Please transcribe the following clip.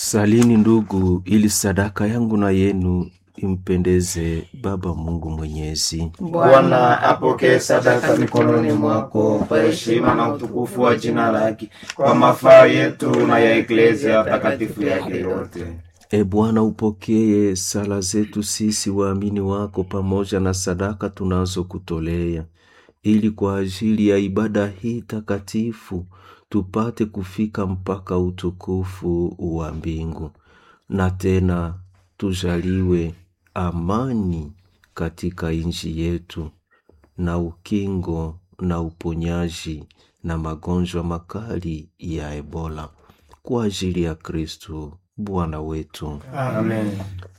Salini ndugu, ili sadaka yangu na yenu impendeze Baba Mungu Mwenyezi. Bwana apokee sadaka mikononi mwako kwa heshima na utukufu wa jina lake, kwa mafaa yetu na ya eklezia takatifu yake yote. E Bwana, upokee sala zetu sisi waamini wako pamoja na sadaka tunazokutolea, ili kwa ajili ya ibada hii takatifu tupate kufika mpaka utukufu wa mbingu, na tena tujaliwe amani katika nchi yetu na ukingo na uponyaji na magonjwa makali ya Ebola kwa ajili ya Kristo Bwana wetu. Amen.